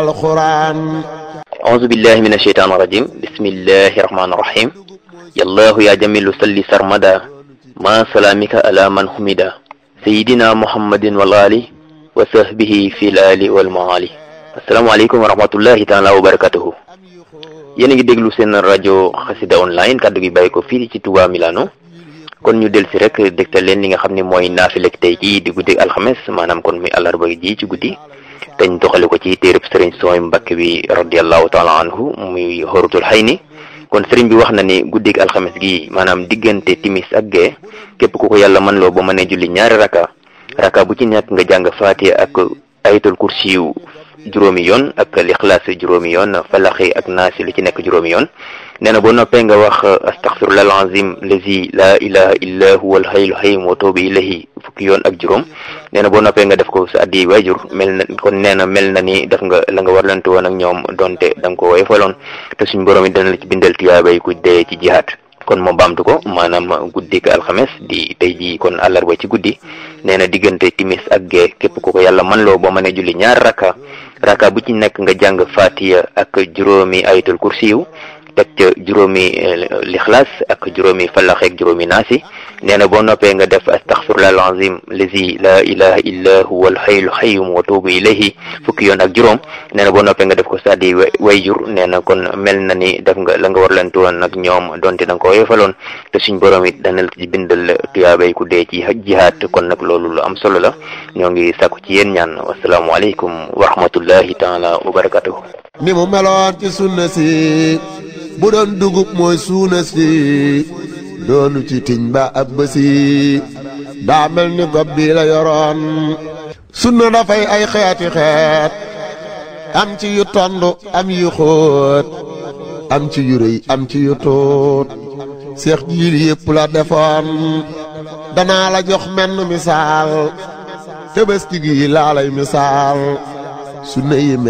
القرآن أعوذ بالله من الشيطان الرجيم بسم الله الرحمن الرحيم يا الله يا جميل صل سرمدا ما سلامك على من حمدا سيدنا محمد والآل وصحبه في الآل والمعالي السلام عليكم ورحمة الله تعالى وبركاته yéen a ngi déglu seen rajo xasida online kaddu gi bàyyi ko fii ci Touba Milano kon ñu del si rek dégtal leen li nga xam ne mooy naafilek tey jii di guddi alxames maanaam kon muy àllarba ji ci guddi dañ doxale ko ci téereb sëriñ sooy Mbàkke bi radiallahu taala anhu muy xorutul xay ni kon sëriñ bi wax na ni guddig alxames gi maanaam diggante timis ak gee képp ku ko yàlla mën loo ba mënee julli ñaari raka raka bu ci nekk nga jàng faatiha ak ayatul kursiyu juróomi yoon ak lixlaas juróomi yoon falaxi ak naasi lu ci nekk juróomi yoon nee na boo noppee nga wax astaxfirullah alazim lazi la ilaha illa huwa alhayyul qayyum wa tuubu ilayhi fukki yoon ak juróom nee na boo noppee nga def ko sa addi waajur mel na kon nee na mel na ni def nga la nga warlante woon ak ñoom donte da nga ko woyofaloon te suñ borom it dana la ci bindal tiyaabay ku dee ci jihaat kon moo baamtu ko maanaam guddik alxames di tey jii kon àllarba ci guddi nee na diggante timis ak gee képp ku ko yàlla man loo boo mënee julli ñaar raka raka bu ci nekk nga jàng fatiya ak juróomi ayatul kursiyu teg ca juróomi lixlaas ak juróomi falax ak juróomi naasi nee na boo noppee nga def astaxfirullah alazim lazi la ilaha illa huwa alhayyul qayyum wa tuubu ilayhi fukki yoon ak juróom nee na boo noppee nga def ko saddi wayjur nee na kon mel na ni def nga la nga war leen woon nag ñoom donte da nga ko yefaloon te suñ borom it dana la ci bindal tuyaabay ku dee ci jihaat kon nag loolu lu am solo la ñoo ngi sàkku ci yéen ñaan wasalaamualeykum wa rahmatullahi taala wa barakatuhu ni mu meloon ci sunna si bu doon dugub mooy suuna si doonu ci tiñ ba ab bësi daa mel ni gob bi la yoroon sunna dafay ay xeeti xeet am ci yu tond am yu xóot am ci yu rëy am ci yu tuut seex jiil yépp la defoon danaa la jox menn misaal tëbëski gi laa lay misaal sunna yi